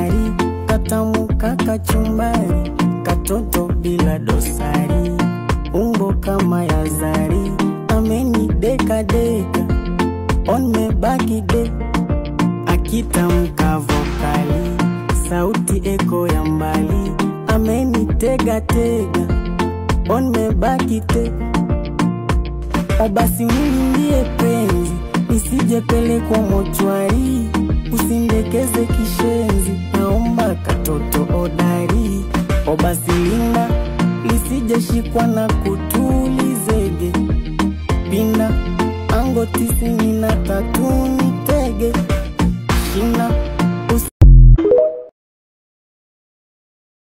hatari, katamu kakachumbari, katoto bila dosari, umbo kama ya zari, ameni deka deka, onmebaki de akitamka vokali, sauti eko ya mbali, ameni tega tega, onmebaki te O basi unimbie penzi, nisijepelekwa mochwari, usindekeze kishenzi, naomba katoto odari. O basi linda, lisijeshikwa na kutu